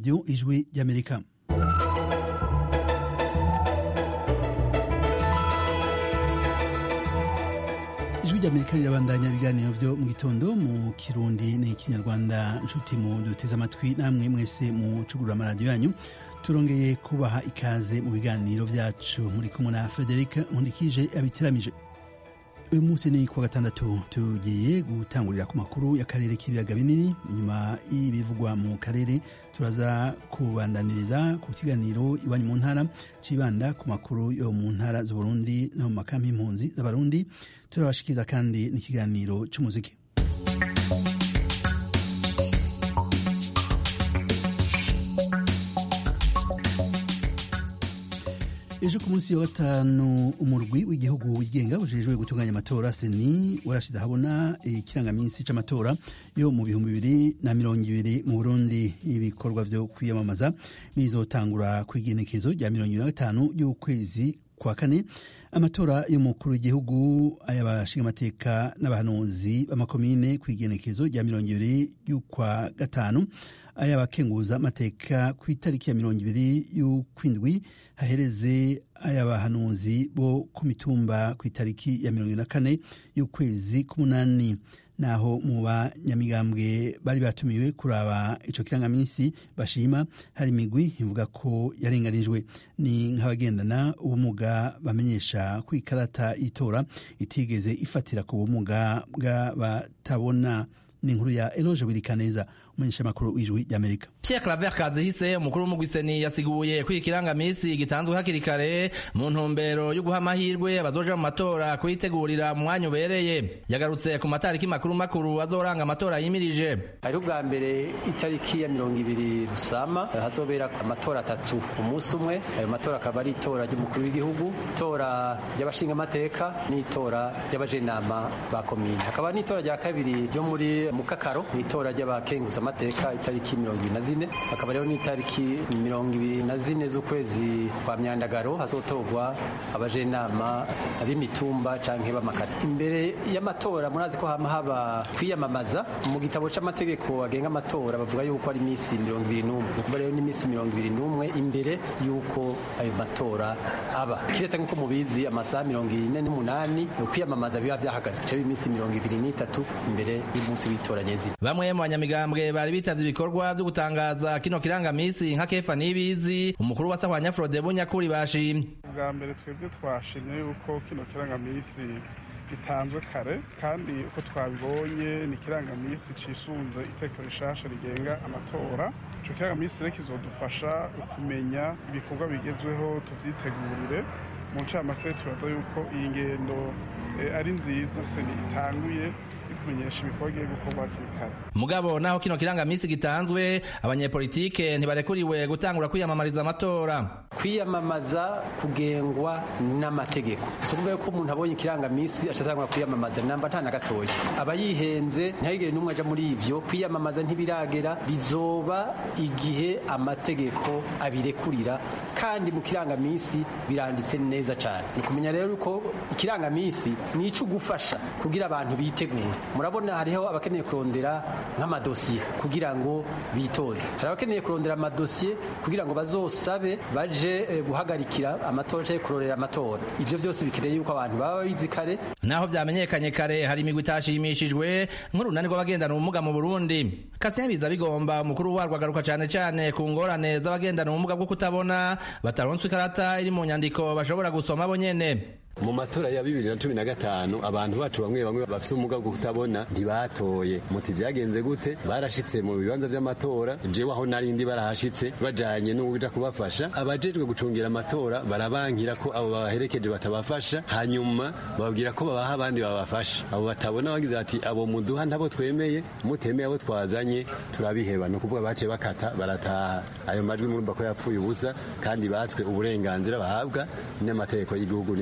radiyo ijwi ry'amerika ijwi ry'amerika rirabandanya ibiganiro byo mu gitondo mu kirundi n'ikinyarwanda nshuti mu duteze amatwi namwe mwese mucugurura amaradiyo yanyu turongeye kubaha ikaze mu biganiro byacu muri kumwe na frederic nkundikije abitiramije uyu munsi ni kuwa gatandatu tugiye gutangurira ku makuru y'akarere k'ibiyaga binini inyuma y'ibivugwa mu karere turaza kubandaniriza ku kiganiro iwanyu mu ntara cibanda ku makuru yo mu ntara z'uburundi no mu makampi y'impunzi z'abarundi turabashikiriza kandi n'ikiganiro cy'umuziki ejo ku munsi wa gatanu umurwi w'igihugu wigenga ujejwe gutunganya amatora seni warashize ahabona ikirangaminsi c'amatora yo mu bihumbi bibiri na mirongo ibiri mu burundi ibikorwa vyo kwiyamamaza bizotangura kw'igenekezo rya mirongo ibiri na gatanu y'ukwezi kwa kane amatora y'umukuru w'igihugu ay'abashingamateka n'abahanuzi b'amakomine kw'igenekezo rya mirongo ibiri y'ukwa gatanu ay'abakenguza amateka ku itariki ya mirongo ibiri y'ukwindwi hahereze ay'abahanuzi bo ku mitumba ku itariki ya mirongo na kane y'ukwezi k'umunani naho mu banyamigambwe bari batumiwe kuraba ico kirangaminsi bashima hari imigwi ivuga ko yarenganijwe ni nk'abagendana ubumuga bamenyesha ko ikarata y'itora itigeze ifatira ku bumuga bw'abatabona ni inkuru ya eloge wirikaneza umumenyeshamakuru w'ijwi ry'amerika Pierre Claver Kazihise umukuru w'umugwiseni yasiguye ko ikirangamisi gitanzwe hakiri kare mu ntumbero yo guha amahirwe abazoja mu matora kuyitegurira mu mwanya ubereye yagarutse ku matariki makuru makuru azoranga amatora yimirije hariho ubwa mbere itariki ya mirongo ibiri rusama hazobera amatora atatu umunsi umwe ayo matora akaba ari itora ry'umukuru w'igihugu itora ry'abashingamateka n'itora ry'abajenama ba komine hakaba n'itora rya kabiri ryo muri mukakaro n'itora ry'abakenguza amateka itariki mirongo ibiri na zine hakaba rero n'itariki mirongo ibiri na zine z'ukwezi kwa myandagaro hazotorwa abajenama b'imitumba canke b'amakare imbere y'amatora murazi ko hama haba kwiyamamaza mu gitabo c'amategeko agenga amatora bavuga yuko ari imisi mirongo ibiri n'umwe ukuva rero n'imisi mirongo ibiri n'umwe imbere y'uko ayo matora aba kiretse nk'uko mubizi amasaha mirongo ine n'umunani ukwiyamamaza biba vyahagaze bica imisi mirongo ibiri n'itatu imbere y'umunsi w'itora nyezina bamwe mu banyamigambwe bari bitavye ibikorwa vyo gutangaza kino kirangamisi nka kefa nibizi umukuru wa sahwanya frode bunyakuri bashimye bwa mbere twebwe twashimye yuko kino kirangamisi gitanzwe kare kandi uko twabibonye ni ikirangamisi cisunze itegeko rishasha rigenga amatora ico kirangamisi rero kizodufasha kumenya ibikorwa bigezweho tuvyitegurire mu ncamake turaza yuko iyi ngendo ari nziza seni itanguye kumenyesha ibikorwa bigiye gukorwa hakiri kare mugabo naho kino kirangamisi gitanzwe abanyepolitike ntibarekuriwe gutangura kwiyamamariza amatora kwiyamamaza kugengwa n'amategeko si ukuvuga yuko umuntu abonye ikirangamisi acatangura kwiyamamaza namba nta na gatoya aba yihenze ntihagire n'umwe aja muri ivyo kwiyamamaza ntibiragera bizoba igihe amategeko abirekurira kandi mu kirangamisi biranditse neza cane ni kumenya rero uko ikirangamisi ni ico gufasha kugira abantu bitegure murabona hariho abakeneye kurondera nk'amadosiye kugira ngo bitoze hari abakeneye kurondera amadosiye kugira ngo bazosabe baje eh, guhagarikira amatora canke kurorera amatora ivyo vyose bikeneye yuko abantu baba bizi kare naho vyamenyekanye kare hari imigwi itashimishijwe nk'urunani rw'abagendana ubumuga mu burundi kasien biza bigomba umukuru warwo agaruka cane cane ku ngorane z'abagendana ubumuga bwo kutabona bataronswa ikarata iri mu nyandiko bashobora gusoma bo nyene mu matora ya bibiri na cumi na gatanu abantu bacu bamwe bamwe bafite ubumuga bwo kutabona ntibatoye muti vyagenze gute barashitse mu bibanza vy'amatora jewe aho narindi barahashitse bajanye n'uwuja kubafasha abajejwe gucungira amatora barabankira ko abo baherekeje batabafasha hanyuma bababwira ko babaha abandi babafasha abo batabona bagize bati abo muduha ntabo twemeye mutemeye abo twazanye turabiheba ni ukuvuga baciye bakata barataha ayo majwi murumva ko yapfuye ubusa kandi batswe uburenganzira bahabwa n'amategeko y'igihugu n'ibwirizwa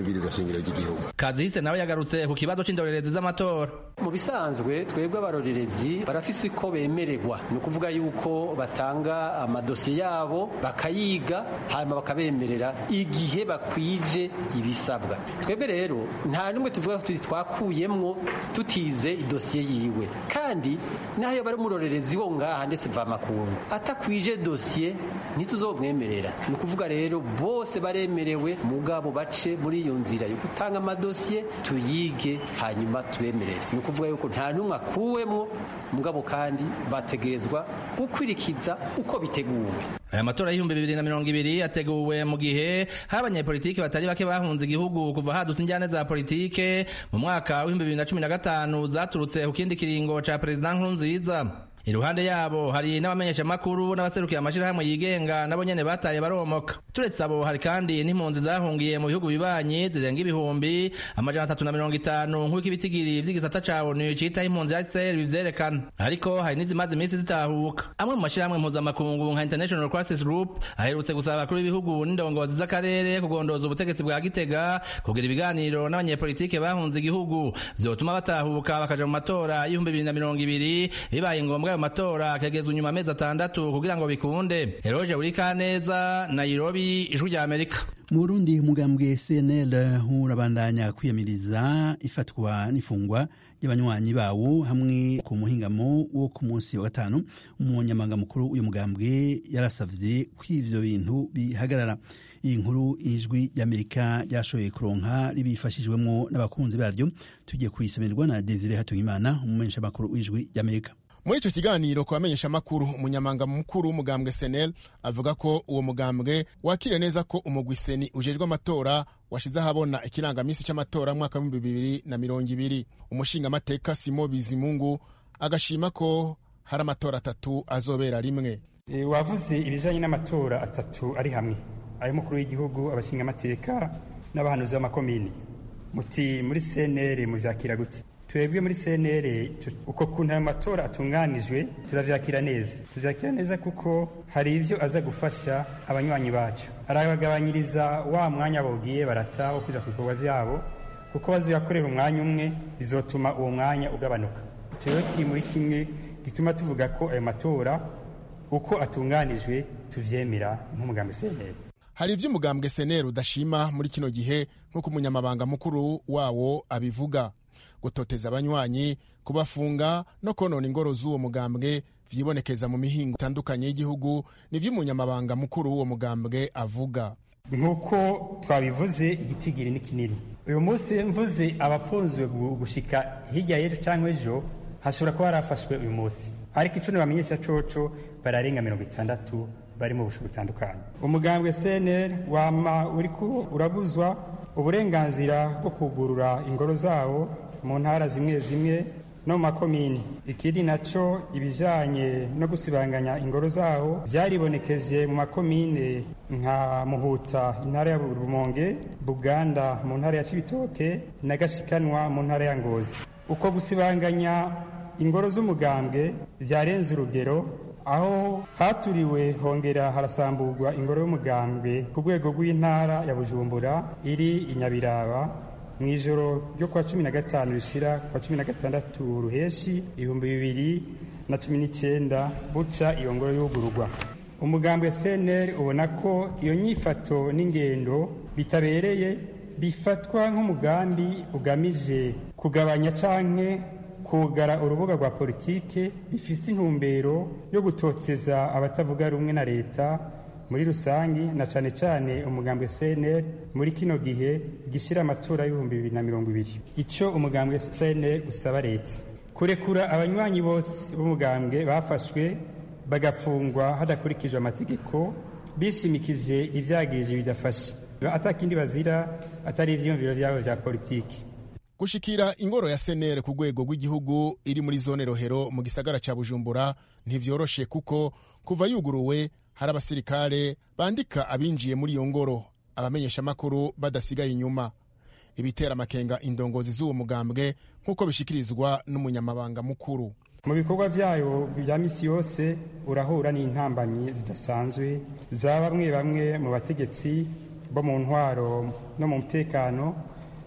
shingiro ry'igihugu kazihise nawe yagarutse ku kibazo c'indorerezi z'amatora mu bisanzwe twebwe abarorerezi barafise ko bemererwa ni ukuvuga yuko batanga amadosiye yabo bakayiga hanyuma bakabemerera igihe bakwije ibisabwa twebwe rero nta n'umwe tuvuga ko twakuyemwo tutize idosiye yiwe kandi n'ayo bari umurorerezi wo ngaha ndetse mvamakungu atakwije dosiye ntituzomwemerera ni ukuvuga rero bose baremerewe mugabo bace muri iyo nzira yo gutanga amadosiye tuyige hanyuma tubemerere ni ukuvuga yuko nta n'umwe akuwemwo mugabo kandi bategerezwa gukwirikiza uko biteguwe aya matora y'ibihumbi bibiri na mirongo ibiri yateguwe mu gihe hari abanyepolitiki batari bake bahunze igihugu kuva hadutse injyane za politike mu mwaka w'ibihumbi bibiri na cumi na gatanu zaturutse ku kindi kiringo ca perezida nkurunziza iruhande yabo hari n'abamenyeshamakuru n'abaserukiye amashirahamwe yigenga nabo nyene bataye baromoka turetse abo hari kandi n'impunzi zahungiye mu bihugu bibanyi zirenga ibihumbi amajana atatu na mirongo itanu nk'uko ibitigiri vy'igisata ca onu citaho impunzi ya israel bivyerekana ariko hari n'izimaze iminsi zitahuka amwe mu mashirahamwe mpuzamakungu nka international crisis group aherutse gusaba abakuru b'ibihugu n'indongozi z'akarere kugondoza ubutegetsi bwa gitega kugira ibiganiro n'abanyepolitike bahunze igihugu vyotuma batahuka bakaja mu matora y'ibihumbi bibiri na mirongo ibiri bibaye ngombwa ayo matora akagezwa inyuma amezi atandatu kugira ngo bikunde eroje buri kaneza nairobi ijwi rya amerika mu burundi umugambwe cnl urabandanya kwiyamiriza ifatwa n'ifungwa ry'abanywanyi bawo hamwe ku muhingamo wo ku munsi wa gatanu umunyamabanga mukuru w'uyu mugambwe yarasavye ko ivyo bintu bihagarara iyi nkuru ijwi ry'amerika ryashoboye kuronka ribifashijwemo n'abakunzi baryo tugiye kuyisomerwa na desire hatungimana umumenyeshamakuru w'ijwi ry'amerika muri icyo kiganiro ku bamenyeshamakuru umunyamanga mukuru w'umugambwe senel avuga ko uwo mugambwe wakiriye neza ko umugwi seni ujejwe amatora washize ahabona ikirangamisi cy'amatora mwaka w'ibihumbi bibiri na mirongo ibiri umushingamateka simo bizimungu agashima ko hari amatora atatu azobera rimwe e, wavuze ibijanye n'amatora atatu ari hamwe ay'umukuru w'igihugu abashingamateka n'abahanuzi b'amakomini muti muri senere muvyakira gute twebwe muri CNR uko kuntu ayo matora atunganijwe turavyakira neza tuvyakira neza kuko hari ivyo aza gufasha abanywanyi bacu arabagabanyiriza wa mwanya bogiye barata wo kuja ku bikorwa vyabo kuko bazoyakorera umwanya umwe bizotuma uwo mwanya ugabanuka rero kiri muri kimwe gituma tuvuga ko ayo matora uko atunganijwe tuvyemera nk'umugambi CNR hari ivyo umugambwe seneri udashima muri kino gihe nk'uko umunyamabanga mukuru wawo abivuga gutoteza abanywanyi kubafunga no konona ingoro z'uwo mugambwe vyibonekeza mu mihingo itandukanye y'igihugu nivyo umunyamabanga mukuru w'uwo mugambwe avuga nk'uko twabivuze igitigiri ni kinini uyu munsi mvuze abafunzwe gushika hirya y'ejo cyangwa ejo hashobora kuba harafashwe uyu munsi ariko ico nibamenyesha coco bararenga mirongo itandatu bari mu busho butandukanye umugambwe cnr wama uriko urabuzwa uburenganzira bwo kugurura ingoro zawo mu ntara zimwe zimwe no mu makomini ikindi naco ibijanye no gusibanganya ingoro zawo vyaribonekeje mu makomine nka muhuta intara ya rumonge buganda mu ntara ya cibitoke na gashikanwa mu ntara ya ngozi uko gusibanganya ingoro z'umugambwe vyarenze urugero aho haturiwe hongera harasamburwa ingoro y'umugambwe ku rwego rw'intara ya bujumbura iri i nyabiraba mu ijoro ryo kuwa cumi na gatanu rishira kuwa cumi na gatandatu ruheshi ibihumbi bibiri na cumi n'icyenda buca iyo ngoro y'ugururwa umugambi wa cnr ubona ko iyo nyifato n'ingendo bitabereye bifatwa nk'umugambi ugamije kugabanya canke kugara urubuga rwa politike bifise intumbero yo gutoteza abatavuga rumwe na leta muri rusangi na cane cane umugambwe CNL muri kino gihe gishira amatora y'ibihumbi bibiri na mirongo ibiri ico umugambwe CNL usaba leta kurekura abanywanyi bose b'umugambwe bafashwe bagafungwa hadakurikijwe amategeko bishimikije ivyagirije bidafashe atakindi bazira atari ivyiyumviro vyabo vya politiki gushikira ingoro ya senere ku rwego rw'igihugu iri muri zone rohero mu gisagara ca bujumbura ntivyoroshe kuko kuva yuguruwe hari abasirikare bandika abinjiye muri iyo ngoro abamenyeshamakuru badasigaye inyuma ibitera amakenga indongozi z'uwo mugambwe nk'uko bishikirizwa n'umunyamabanga mukuru mu bikorwa vyayo vya misi yose urahura n'intambamyi zidasanzwe za bamwe bamwe mu bategetsi bo mu ntwaro no mu mutekano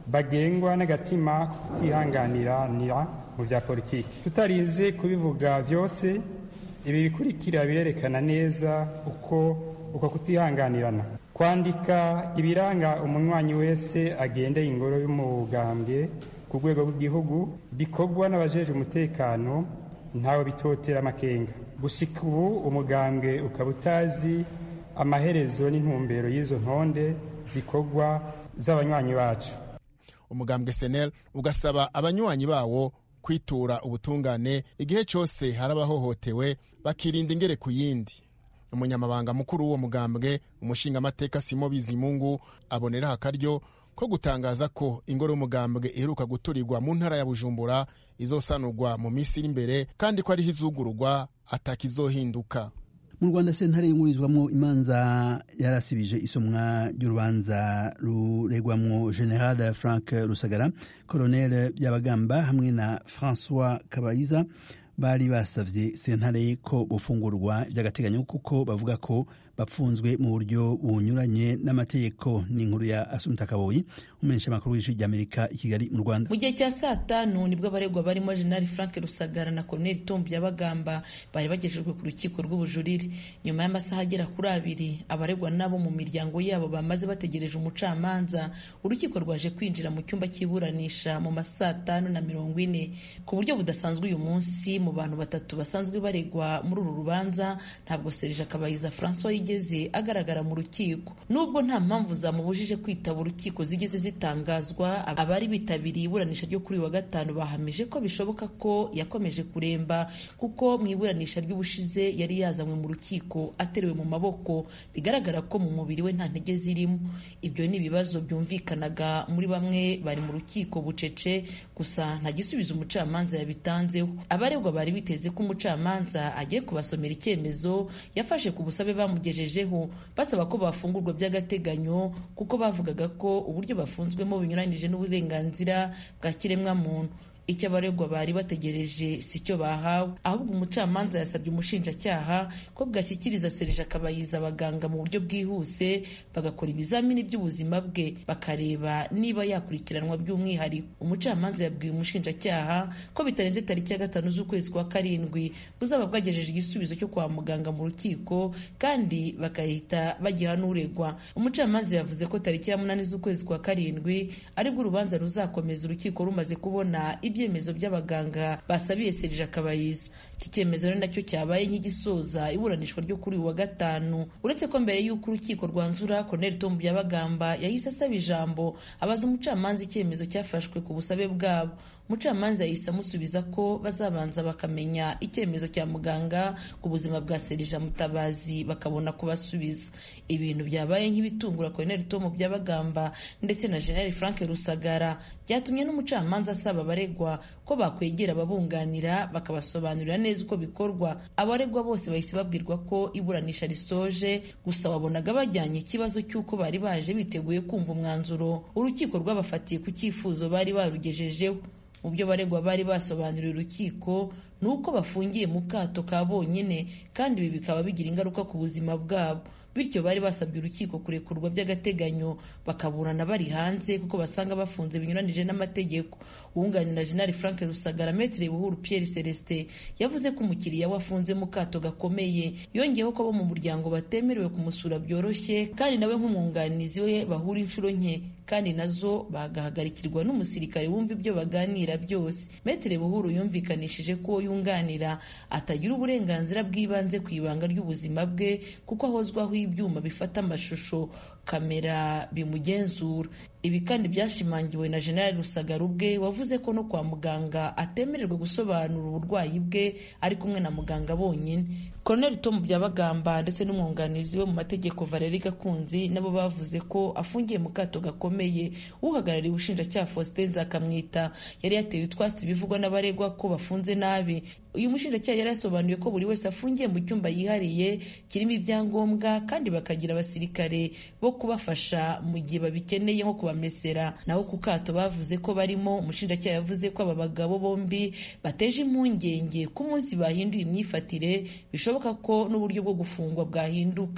bagengwa n'agatima kutihanganiranira mu bya politiki tutarinze kubivuga byose ibi bikurikira birerekana neza uko uko kutihanganirana kwandika ibiranga umunywanyi wese agendeye ingoro y'umugambwe ku rwego rw'igihugu bikorwa n'abajeje umutekano ntawe bitotera amakenga gushika ubu umugambwe ukaba utazi amaherezo n'intumbero y'izo ntonde zikorwa z'abanywanyi bacu umugambwe senel ugasaba abanywanyi bawo kwitura ubutungane igihe cyose hari abahohotewe bakirinda ingere ku yindi umunyamabanga mukuru w'uwo mugambwe umushingamateka simo bizimungu aboneraho akaryo ko gutangaza ko ingoro y'umugambwe iheruka guturirwa mu ntara ya bujumbura izosanurwa mu minsi iri imbere kandi ko ariho izugururwa atakizohinduka mu rwanda sentare yungurizwamo imanza yarasibije isomwa ry'urubanza ruregwamwo general frank rusagara colonel byabagamba hamwe na francois kabayiza bari basavye sentare ko bufungurwa by'agateganyo kuko bavuga ko bapfunzwe mu buryo bunyuranye n'amategeko n'inkuru ya asumta kaboyi umumenyesha makuru w'ijwi ry'amerika i kigali mu rwanda mu gihe cya saa tanu nibwo abaregwa barimo jenerali frank rusagara na colonel tom byabagamba bari bagejejwe ku rukiko rw'ubujurire nyuma y'amasaha agera kuri abiri abaregwa nabo mu miryango yabo bamaze bategereje umucamanza urukiko rwaje kwinjira mu cyumba cy'iburanisha mu masaa tanu na mirongo ine ku buryo budasanzwe uyu munsi mu bantu batatu basanzwe baregwa muri uru rubanza ntabwo serije akabayiza francois yigeze agaragara mu rukiko nubwo nta mpamvu zamubujije kwitaba urukiko zigeze zitangazwa abari bitabiriye iburanisha ryo kuri wa gatanu bahamije ko bishoboka ko yakomeje kuremba kuko mu iburanisha ry'ubushize yari yazanywe mu rukiko aterewe mu maboko bigaragara ko mu mubiri we nta ntege zirimo ibyo ni ibibazo byumvikanaga muri bamwe bari mu rukiko bucece gusa nta gisubizo umucamanza yabitanzeho abaregwa bari biteze ko umucamanza agiye kubasomera icyemezo yafashe ku busabe bamugejejeho basaba ko bafungurwa by'agateganyo kuko bavugaga ko uburyo bafunzwemo binyuranyije n'uburenganzira bwa kiremwamuntu icyo abaregwa bari bategereje si cyo bahawe ahubwo umucamanza yasabye umushinjacyaha ko bwashyikiriza serije akabayiza abaganga mu buryo bwihuse bagakora ibizamini by'ubuzima bwe bakareba niba yakurikiranwa by'umwihariko umucamanza yabwiye umushinjacyaha ko bitarenze tariki ya gatanu z'ukwezi kwa karindwi buzaba bwagejeje igisubizo cyo kwa muganga mu rukiko kandi bagahita bagiha n'uregwa umucamanza yavuze ko tariki ya munani z'ukwezi kwa karindwi aribwo urubanza ruzakomeza urukiko rumaze kubona ibyemezo by'abaganga basabiye serije akabayiza iki cyemezo ni nacyo cyabaye nk'igisoza iburanishwa ryo kuri uyu wa gatanu uretse ko mbere y'uko urukiko rwanzura colonel tom byabagamba yahise asaba ijambo abaza umucamanza icyemezo cyafashwe ku busabe bwabo umucamanza yahise amusubiza ko bazabanza bakamenya icyemezo cya muganga ku buzima bwa serija mutabazi bakabona kubasubiza ibintu byabaye nk'ibitungura colonel tom byabagamba ndetse na general frank rusagara byatumye n'umucamanza asaba abaregwa ko bakwegera ababunganira bakabasobanurira neza uko bikorwa abaregwa bose bahise babwirwa ko iburanisha risoje gusa wabonaga bajyanye ikibazo cy'uko bari baje biteguye kumva umwanzuro urukiko rwabafatiye ku cyifuzo bari barugejejeho mu byo baregwa bari basobanuriye urukiko ni uko bafungiye mu kato ka bonyine kandi ibi bikaba bigira ingaruka ku buzima bwabo bityo bari basabye urukiko kurekurwa by'agateganyo bakaburana bari hanze kuko basanga bafunze binyuranije n'amategeko uwunganira jenali frank rusagara metere buhuru pierre celestin yavuze ko umukiriya we afunze mu kato gakomeye yongeyeho ko abo mu muryango batemerewe kumusura byoroshye kandi nawe nk'umwunganizi we bahura inshuro nke kandi nazo bagahagarikirwa n'umusirikare wumva ibyo baganira byose metere buhuru yumvikanishije ko yunganira atagira uburenganzira bw'ibanze ku ibanga ry'ubuzima bwe kuko ahozwaho ibyuma bifata amashusho kamera bimugenzura ibi kandi byashimangiwe na jenerali rusagara ubwe wavuze ko no kwa muganga atemererwa gusobanura uburwayi bwe ari kumwe na muganga bonyine koloneli tomu byabagamba ndetse n'umwunganizi we mu mategeko valeri gakunzi nabo bavuze ko afungiye mu kato gakomeye uhagarariye ubushinjacyaha faustin nzakamwita yari yatewe utwatsi bivugwa n'abaregwa ko bafunze nabi uyu mushinjacyaha yari yasobanuye ko buri wese afungiye mu cyumba yihariye kirimo ibyangombwa kandi bakagira abasirikare bo kubafasha mu gihe babikeneye nko kubamesera naho ku kato bavuze ko barimo umushinjacyaha yavuze ko aba bagabo bombi bateje impungenge ko umunsi bahinduye imyifatire bishoboka ko n'uburyo bwo gufungwa bwahinduka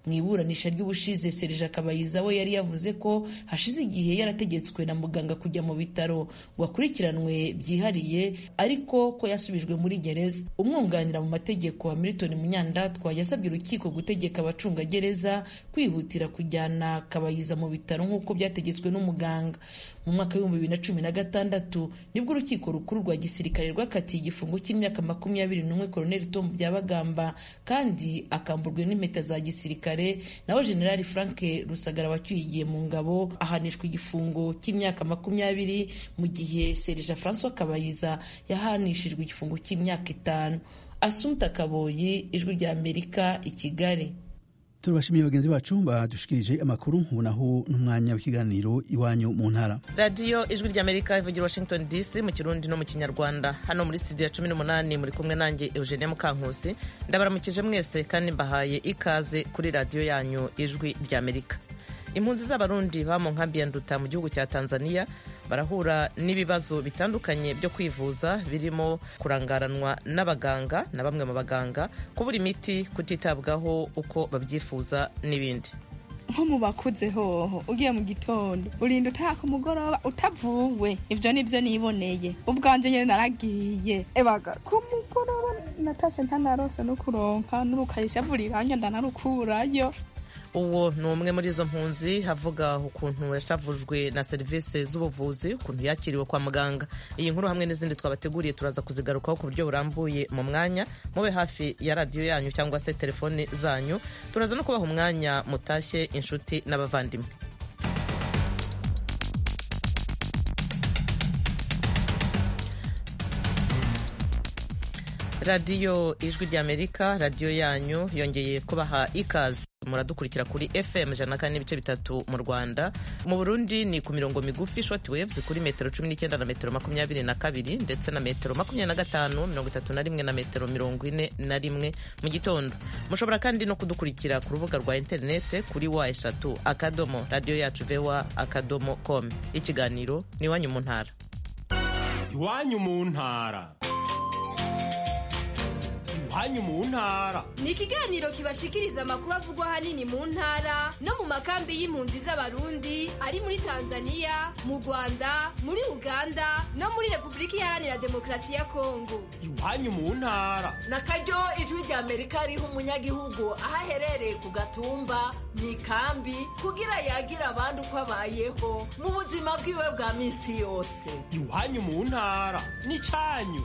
mu iburanisha ry'ubushize serija kabayiza we yari yavuze ko hashize igihe yarategetswe na muganga kujya mu bitaro ngo akurikiranwe byihariye ariko ko yasubijwe muri gereza umwunganira mu mategeko wa milton munyandatwa yasabye urukiko gutegeka abacungagereza kwihutira kujyana kabayiza mu bitaro nk'uko byategetswe n'umuganga mu mwaka w'ibihumbi bibiri na cumi na gatandatu nibwo urukiko rukuru rwa gisirikare rwakatiye igifungo cy'imyaka makumyabiri n'umwe koroneli tom byabagamba kandi akamburwe n'impeta za gisirikare naho generali frank rusagara wacyuye igihe mu ngabo ahanishwa igifungo cy'imyaka makumyabiri mu gihe serija francois kabayiza yahanishijwe igifungo cy'imyaka itanu asumta kaboyi ijwi rya amerika i kigali turabashimiye bagenzi bacu badushikirije amakuru ubonaho n'umwanya w'ikiganiro iwanyu mu ntara radiyo ijwi ry'amerika ivugira washington dc mu kirundi no mu kinyarwanda hano muri studio ya cumi n'umunani muri kumwe nanjye eugenia mukankusi ndabaramukije mwese kandi mbahaye ikaze kuri radiyo yanyu ijwi ry'amerika impunzi z'abarundi ba mu nkambi ya nduta mu gihugu cya tanzania barahura n'ibibazo bitandukanye byo kwivuza birimo kurangaranwa n'abaganga na bamwe mu baganga kubura imiti kutitabwaho uko babyifuza n'ibindi nko mu bakuze hoho ugiye mu gitondo urinda utaha ku mugoroba utavuwe ibyo nibyo niboneye ubwanjye nyine naragiye ebaga ku mugoroba natase ntanarose no kuronka n'urukayisha vuriranya ndanarukurayo uwo ni umwe muri izo mpunzi havuga ukuntu yashavujwe na serivisi z'ubuvuzi ukuntu yakiriwe kwa muganga iyi nkuru hamwe n'izindi twabateguriye turaza kuzigarukaho ku buryo burambuye mu mwanya mube hafi ya radiyo yanyu cyangwa se telefoni zanyu turaza no kubaha umwanya mutashye inshuti n'abavandimwe radiyo ijwi ry'amerika radiyo yanyu yongeye kubaha ikaze muradukurikira kuri fm ijana na kane n'ibice bitatu mu rwanda mu burundi ni ku mirongo migufi short waves kuri metero cumi n'icyenda na metero makumyabiri na kabiri ndetse na metero makumyabiri na gatanu mirongo itatu na rimwe na metero mirongo ine na rimwe mu gitondo mushobora kandi no kudukurikira ku rubuga rwa interinete kuri wa eshatu akadomo radiyo yacu vewa akadomo com ikiganiro ni iwanyu mu ntara iwanyu mu ntara iwanyu mu ntara ni ikiganiro kibashikiriza amakuru avugwa ahanini mu ntara no mu makambi y'impunzi z'abarundi ari muri tanzania mu rwanda muri uganda no muri repubulika iharanira demokarasi ya kongo iwanyu mu ntara na karyo ijwi rya amerika riha umunyagihugu aho aherereye ku gatumba mu ikambi kugira yagire abandi uko abayeho mu buzima bwiwe bwa minsi yose iwanyu mu ntara ni cyanyu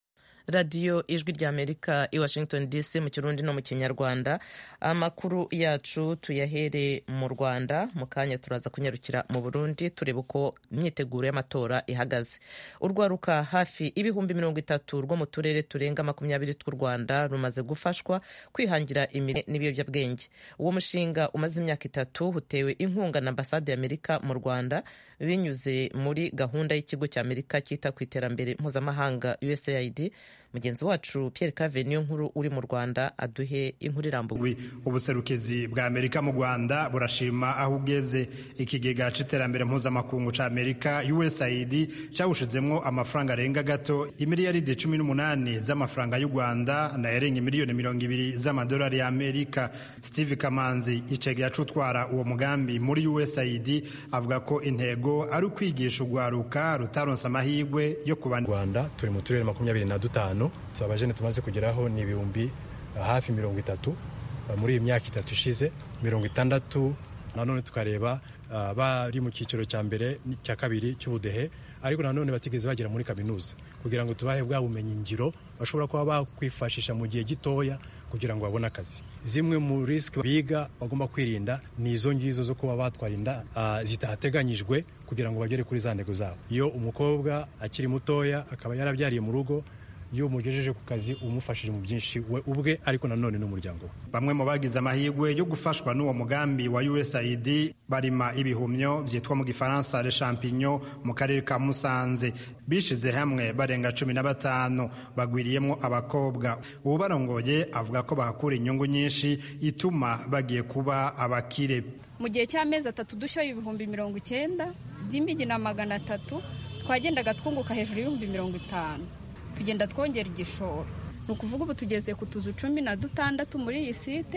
radiyo ijwi ry'amerika i washington dc mu kirundi no mu kinyarwanda amakuru yacu tuyahere mu rwanda mu kanya turaza kunyarukira mu burundi tureba uko imyiteguro y'amatora ihagaze urwaruka hafi ibihumbi mirongo itatu rwo mu turere turenga makumyabiri tw'u rwanda rumaze gufashwa kwihangira imirimo n'ibiyobyabwenge uwo mushinga umaze imyaka itatu utewe inkunga na ambasade y'amerika mu rwanda binyuze muri gahunda y'ikigo cy'amerika cyita ku iterambere mpuzamahanga usaid mugenzi wacu Pierre Claver niyo nkuru uri mu Rwanda aduhe inkuru irambuye ubuserukizi bwa Amerika mu Rwanda burashima aho ugeze ikigega c'iterambere mpuzamakungu ca Amerika USAID cawushizemwo amafaranga arenga gato imiliyaridi cumi n'umunani z'amafaranga y'u Rwanda na yarenga miliyoni mirongo ibiri z'amadolari ya Amerika Steve Kamanzi icegera c'utwara uwo mugambi muri USAID avuga ko intego ari ukwigisha urwaruka rutaronse amahirwe yo kuba Rwanda turi mu turere makumyabiri na dutanu so abajene tumaze kugeraho ni ibihumbi hafi mirongo itatu muri iyi myaka itatu ishize mirongo itandatu nanone tukareba bari mu cyiciro cya mbere cya kabiri cy'ubudehe ariko nanone batigeze bagera muri kaminuza kugira ngo tubahe bwa bumenyi ngiro bashobora kuba bakwifashisha mu gihe gitoya kugira ngo babone akazi zimwe mu risiki biga bagomba kwirinda ni izo ngizo zo kuba batwara inda zitateganyijwe kugira ngo bagere kuri za ntego zabo iyo umukobwa akiri mutoya akaba yarabyariye mu rugo iyo umugejeje ku kazi umufashije mu byinshi we ubwe ariko nanone n'umuryango we bamwe mu bagize amahirwe yo gufashwa n'uwo mugambi wa USAID barima ibihumyo byitwa mu gifaransa le champignon mu karere ka Musanze bishize hamwe barenga cumi na batanu bagwiriyemo abakobwa ubarongoye avuga ko bahakura inyungu nyinshi ituma bagiye kuba abakire mu gihe cy'amezi atatu dushyiraho ibihumbi mirongo icyenda by'imigi na magana atatu twagendaga twunguka hejuru y'ibihumbi mirongo itanu tugenda twongera igishoro ni ukuvuga ubu tugeze ku tuzu cumi na dutandatu muri iyi site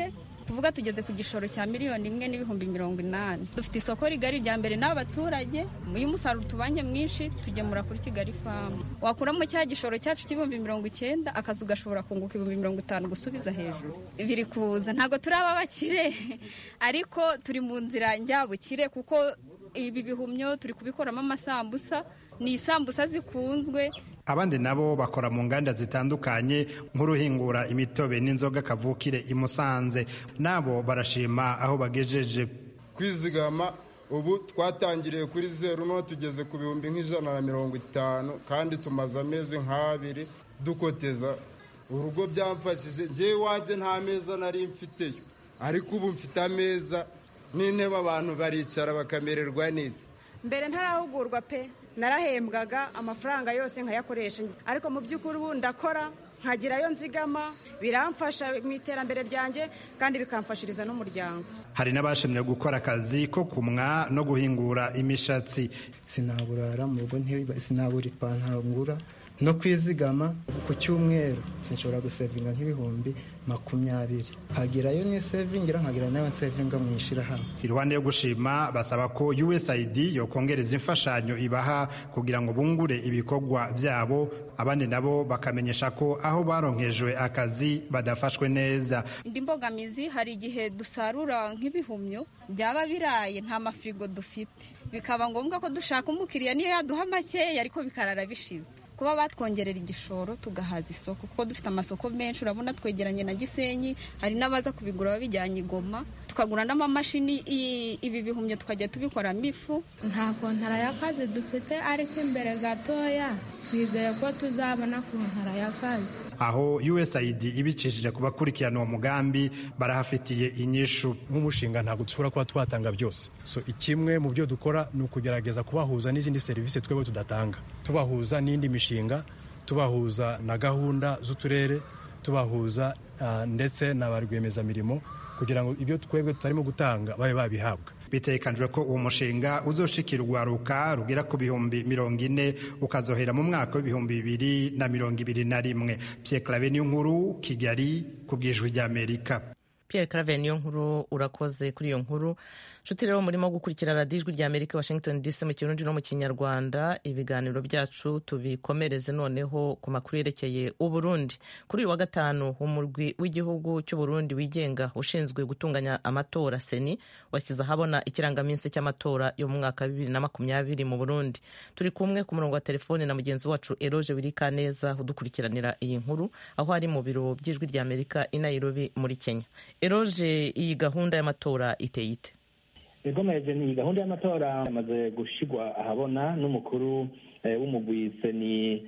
kuvuga tugeze ku gishoro cya miliyoni imwe n'ibihumbi mirongo inani dufite isoko rigari rya mbere n'abaturage iyo umusaruro tubanye mwinshi tugemura kuri kigali famu wakuramo cya gishoro cyacu cy'ibihumbi mirongo icyenda akazu gashobora kunguka ibihumbi mirongo itanu gusubiza hejuru biri kuza ntabwo turi ab'abakire ariko turi mu nzira njyabukire kuko ibi bihumyo turi kubikoramo amasambusa ni isambusa zikunzwe abandi nabo bakora mu nganda zitandukanye nk'uruhingura imitobe n'inzoga kavukire i Musanze nabo barashima aho bagejeje kwizigama ubu twatangiriye kuri zeru no tugeze ku bihumbi nk'ijana na mirongo itanu kandi tumaze amezi nk'abiri dukoteza urugo byamfashije ngewe iwanjye nta meza nari mfiteyo ariko ubu mfite ameza n'intebe abantu baricara bakamererwa neza mbere ntarahugurwa pe narahembwaga amafaranga yose nkayakoresha ariko mu by'ukuri ubu ndakora nkagirayo nzigama biramfasha mu iterambere ryanjye kandi bikamfashiriza n'umuryango hari n'abashimye gukora akazi ko kumwa no guhingura imishatsi sinaburara mu rugo sinabura ipantaro ngura no kwizigama ku cyumweru sinshobora gusevinga nk'ibihumbi makumyabiri nkagerayo n'isevingira nkagira nayo nsevinga mu ishyirahamwe iruhande yo gushima basaba ko usaid yokongereza imfashanyo ibaha kugira ngo bungure ibikorwa byabo abandi nabo bakamenyesha ko aho baronkejwe akazi badafashwe neza indi mbogamizi hari igihe dusarura nk'ibihumyo byaba biraye nta mafirigo dufite bikaba ngombwa ko dushaka umukiriya niyo yaduha makeya ariko bikarara bishize kuba batwongerera igishoro tugahaza isoko kuko dufite amasoko menshi urabona twegeranye na gisenyi hari n'abaza kubigura babijyanye igoma tukagura n'amamashini ibi bihumyo tukajya tubikoramo ifu nta kontara y'akazi dufite ariko imbere gatoya twizeye ko tuzabona kontara y'akazi aho usaid ibicishije ku bakurikirana uwo mugambi barahafitiye inyishu nk'umushinga ntabwo dushobora kuba twatanga byose so ikimwe mu byo dukora ni ukugerageza kubahuza n'izindi serivisi twebwe tudatanga tubahuza n'indi mishinga tubahuza na gahunda z'uturere tubahuza uh, ndetse na ba rwiyemezamirimo kugira ngo ibyo twebwe tutarimo gutanga babe babihabwa bitekanijwe ko uwo mushinga uzoshikira urwaruka rugera ku bihumbi mirongo ine ukazohera mu mwaka w'ibihumbi bibiri na mirongo ibiri na rimwe Pierre Claver niyo nkuru Kigali ku bwijwi ry'Amerika Pierre Claver niyo nkuru urakoze kuri iyo nkuru nshuti rero murimo gukurikira radiyo ijwi rya amerika washington dc mu kirundi no mu kinyarwanda ibiganiro byacu tubikomereze noneho ku makuru yerekeye uburundi kuri uyu wa gatanu umurwi w'igihugu cy'uburundi wigenga ushinzwe gutunganya amatora seni washyize ahabona ikirangaminsi cy'amatora yo mu mwaka wa bibiri na makumyabiri mu burundi turi kumwe ku murongo wa telefone na mugenzi wacu eroge wirikaneza udukurikiranira iyi nkuru aho ari mu biro by'ijwi rya amerika i nairobi muri kenya eroge iyi gahunda y'amatora iteye ite igomeje ni gahunda y'amatora yamaze gushigwa ahabona n'umukuru w'umugwi seni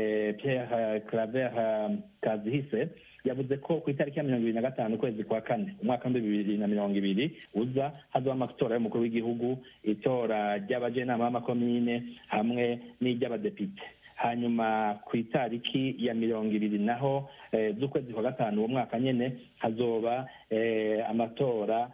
Pierre Claver Kazihise yavuze ko ku itariki ya mirongo ibiri na gatanu ukwezi kwa kane umwaka w'ibihumbi bibiri na mirongo ibiri uza hazaba amatora y'umukuru w'igihugu itora ry'abajenama b'amakomine hamwe n'iry'abadepite hanyuma ku itariki ya mirongo ibiri naho z'ukwezi kwa gatanu uwo mwaka nyine hazoba amatora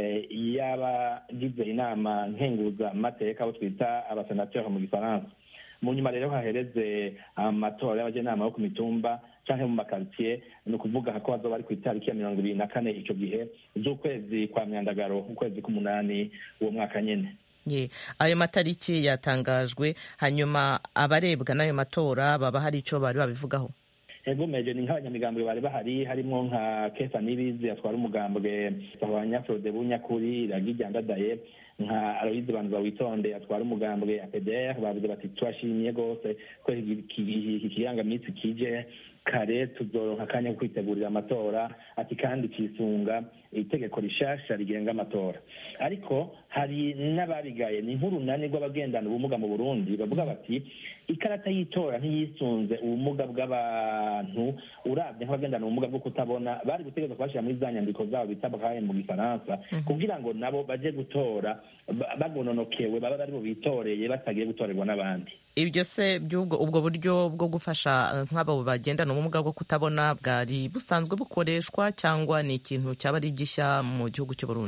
y'abagize inama nkenguza amateka abo twita abasenateri mu gifaransa mu nyuma rero hahereze amatora y'abajenama bo ku mitumba cyangwa mu makaritsiye ni ukuvuga ko hazoba ari ku itariki ya mirongo ibiri na kane icyo gihe z'ukwezi kwa myandagaro ukwezi k'umunani uwo mwaka nyine ye ayo matariki yatangajwe hanyuma abarebwa n'ayo matora baba hari icyo bari babivugaho ego meje ni nk'abanyamigambwe bari bahari harimo nka kesa nibizi atwara umugambwe abanyafrode bunyakuri ragijyandadaye nka aloyize banza witonde atwara umugambwe apdr bavuze bati turashimye rwose ko iki kirangaminsi kije kare tuzoronka akanya ko kwitegurira amatora ati kandi kisunga itegeko rishasha rigenga amatora ariko hari n'ababigaye ni nk'urunani rw'abagendana ubumuga mu burundi bavuga bati ikarata y'itora ntiyisunze ubumuga bw'abantu urabye nk'abagendana ubumuga bwo kutabona bari gutegereza kubashyira muri za nyandiko zabo bita bakaye mu gifaransa kugira ngo nabo baje gutora bagononokewe baba bari bitoreye batagiye gutorerwa n'abandi ibyo se by'ubwo ubwo buryo bwo gufasha nk'abo bagendana ubumuga bwo kutabona bwari busanzwe bukoreshwa cyangwa ni ikintu cyaba ari gishya mu gihugu cy'u Burundi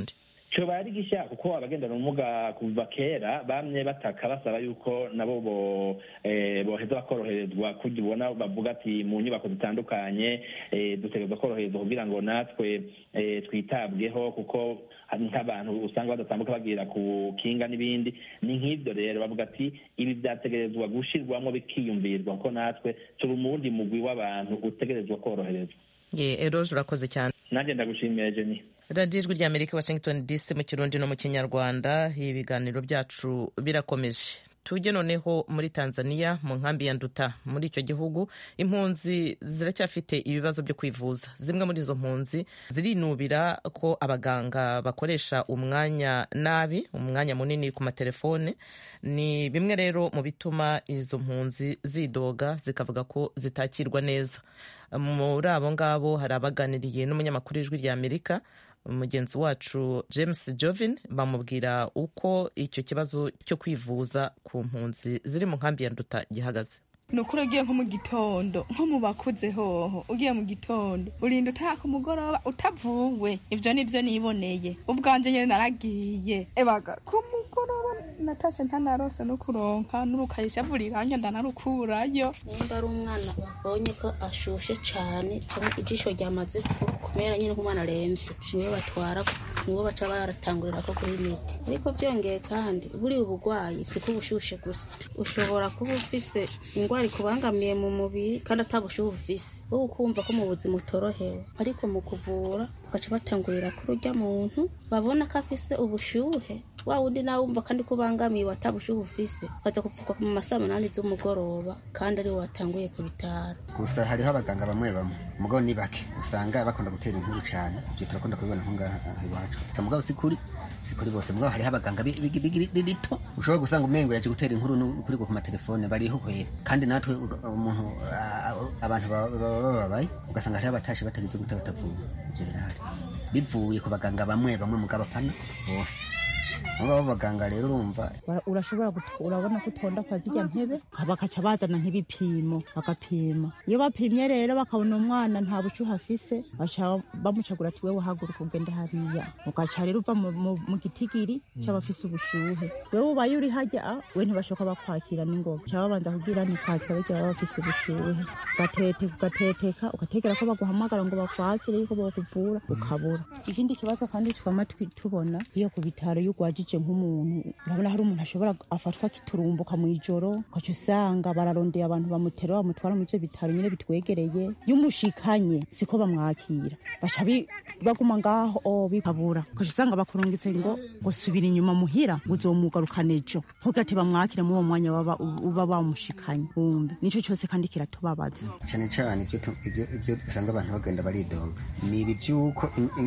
coba ari gishya kuko abagendana ubumuga kuva kera bamye bataka basaba yuko nabo bo eh, boheza bakoroherezwa kurya ubona bavuga ati mu nyubako zitandukanye eh, dutegerezwa koroherezwa kugira ngo natwe eh, twitabweho kuko hari nk'abantu usanga badatambuka bagira ku kinga n'ibindi ni nk'ibyo rero bavuga ati ibi byategerezwa gushirwamo bikiyumvirwa kuko natwe turi mu wundi mugwi w'abantu utegerezwa koroherezwa ye eroje urakoze cyane nanjye ndagushimiye jeni radiyo ijwi rya amerika washington dc mu kirundi no mu kinyarwanda ibiganiro byacu birakomeje tujye noneho muri tanzania mu nkambi ya nduta muri icyo gihugu impunzi ziracyafite ibibazo byo kwivuza zimwe muri izo mpunzi zirinubira ko abaganga bakoresha umwanya nabi umwanya munini ku matelefone ni bimwe rero mu bituma izo mpunzi zidoga zikavuga ko zitakirwa neza muri abo ngabo hari abaganiriye n'umunyamakuru w'ijwi rya amerika mugenzi wacu james jovin bamubwira uko icyo kibazo cyo kwivuza ku mpunzi ziri mu nkambi ya nduta gihagaze ni ukuri ugiye nko mu gitondo nko mu bakuze hoho ugiye mu gitondo urinda utaha ku mugoroba utavuwe ibyo ni byo niboneye ubwanjye nyine naragiye ebaga ku mugoroba natashye ntanarose no kuronka n'urukayisha iranjye ndanarukurayo nimba ari umwana babonye ko ashushe cyane cyangwa ijisho ryamaze kumera nyine nk'umwana arembye niwe batwara niwe baca baratangurira ko kuri imiti ariko byongeye kandi buriya uburwayi si ko ubushushe gusa ushobora kuba ufise indwara ikubangamiye mu mubiri kandi atabushuhe ufise wowe ukumva ko mu buzima utorohewe ariko mu kuvura ugaca batangurira kuri urya muntu babona ko afise ubushuhe wa wundi nawe wumva kandi ko ubangamiwe atabushuhe ufise ukaza kuvugwa mu masaa munani z'umugoroba kandi ariwe watanguye ku bitaro gusa hariho abaganga bamwe bamwe umugabo ni bake usanga bakunda gutera inkuru cyane ibyo turakunda kubibona nko ngaha iwacu mugabo si kuri si kuri bose mugabo hariho abaganga bito ushobora gusanga umengo yaje gutera inkuru kuri ku matelefone bariho kwera kandi natwe umuntu abantu baba bababaye ugasanga hariho abatashe batagize gute batavuwe ibyo birahari bivuye ku baganga bamwe bamwe mugabo apana bose abo abaganga rero urumva urashobora urabona ko utonda kwa zijya ntebe bakaca bazana nk'ibipimo bagapima iyo bapimye rero bakabona umwana nta bushyuhe afise baca bamucagura ati wewe haguruka ugende hariya ugaca rero uva mu gitigiri cy'abafise ubushuhe wewe ubaye uri hajya we ntibashoka bakwakira n'ingoga baca babanza kubwira ni kwakira bagira baba bafise ubushuhe ugateteka ugateteka ugategera ko baguhamagara ngo bakwakire yuko bakuvura ukabura ikindi kibazo kandi twama tubona iyo ku bitaro y'urwaje wajije nk'umuntu urabona hari umuntu ashobora afatwa akiturumbuka mu ijoro ugaca usanga bararondeye abantu bamutera bamutwara mu ivyo bitaro nyine bitwegereye iyo umushikanye siko bamwakira baca baguma ngaho bikabura ugaca usanga bakurungitse ngo ngo subira inyuma muhira ngo uzomugarukana ejo ntugate bamwakire muri uwo mwanya uba bamushikanye wumve nico cyose kandi kiratubabaza cyane cyane ibyo usanga abantu bagenda baridoga ni ibi by'uko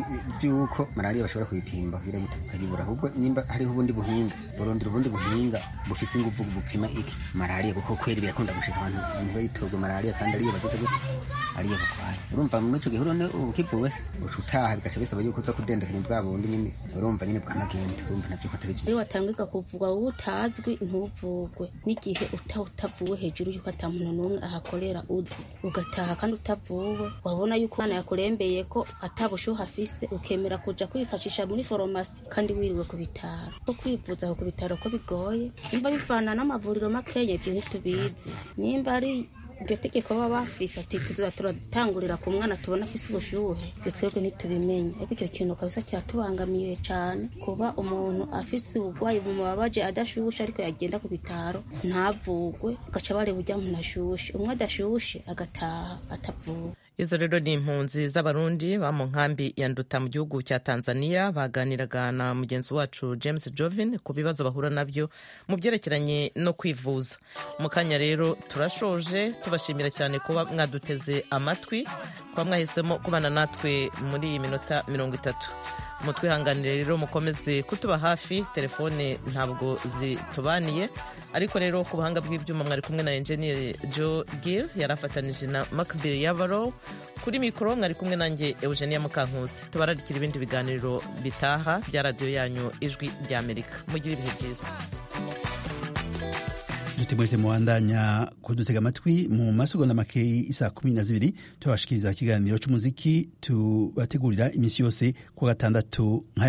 by'uko malariya bashobora kuyipimba ukayibura ahubwo nimba hariho ubundi buhinga burondera ubundi buhinga bufise inguvu bupima iki malariya kuko kweri birakunda gushika abantu ntibayitogwe malariya kandi ariyo bagize gute ariyo batwaye urumva muri ico gihe urone ukivuwe se uca utaha bigaca bisaba yuko uza kudendekanya bwa bundi nyine urumva nyine bw'amagenda urumva navyo ko atari vyiza iyo watangirwa kuvugwa wowe utazwi ntuvugwe n'igihe uta utavuwe hejuru yuko ata muntu n'umwe ahakorera uzi ugataha kandi utavuwe wabona yuko umwana yakurembeye ko atabushuhe afise ukemera kuja kwifashisha muri foromasi kandi wiriwe ku bitaro ko kwivuza aho ku bitaro ko bigoye nimba bivana n'amavuriro makeya ibyo ntitubizi nimba ari iryo tegeko baba bafise ati tuza turatangurira ku mwana tubona afise ubushuhe ibyo twebwe ntitubimenye ariko icyo kintu kabisa kiratubangamiye cyane kuba umuntu afise uburwayi bumubabaje adashushe ariko yagenda ku bitaro ntavugwe agaca bareba ujya muntu ashushe umwe adashushe agataha atavuwe izo rero ni impunzi z'abarundi ba mu nkambi ya nduta mu gihugu cya tanzania baganiraga na mugenzi wacu james jovin ku bibazo bahura nabyo mu byerekeranye no kwivuza mu kanya rero turashoje tubashimira cyane kuba mwaduteze amatwi kuba mwahisemo kubana natwe muri iyi minota mirongo itatu mutwihanganire rero mukomeze kutuba hafi telefone ntabwo zitubaniye ariko rero ku buhanga bw'ibyuma mwari kumwe na enjeniyeri joe gill yari afatanije na makbiri yabaro kuri mikoro mwari kumwe nanjye eugenia mukankusi tubararikira ibindi biganiro bitaha bya radiyo yanyu ijwi rya amerika mugire ibihe byiza inshuti mwese mubandanya kudutega amatwi mu masegonda makeyi isaa kumi na zibiri tubashikiriza ikiganiro cy'umuziki tubategurira iminsi yose ku gatandatu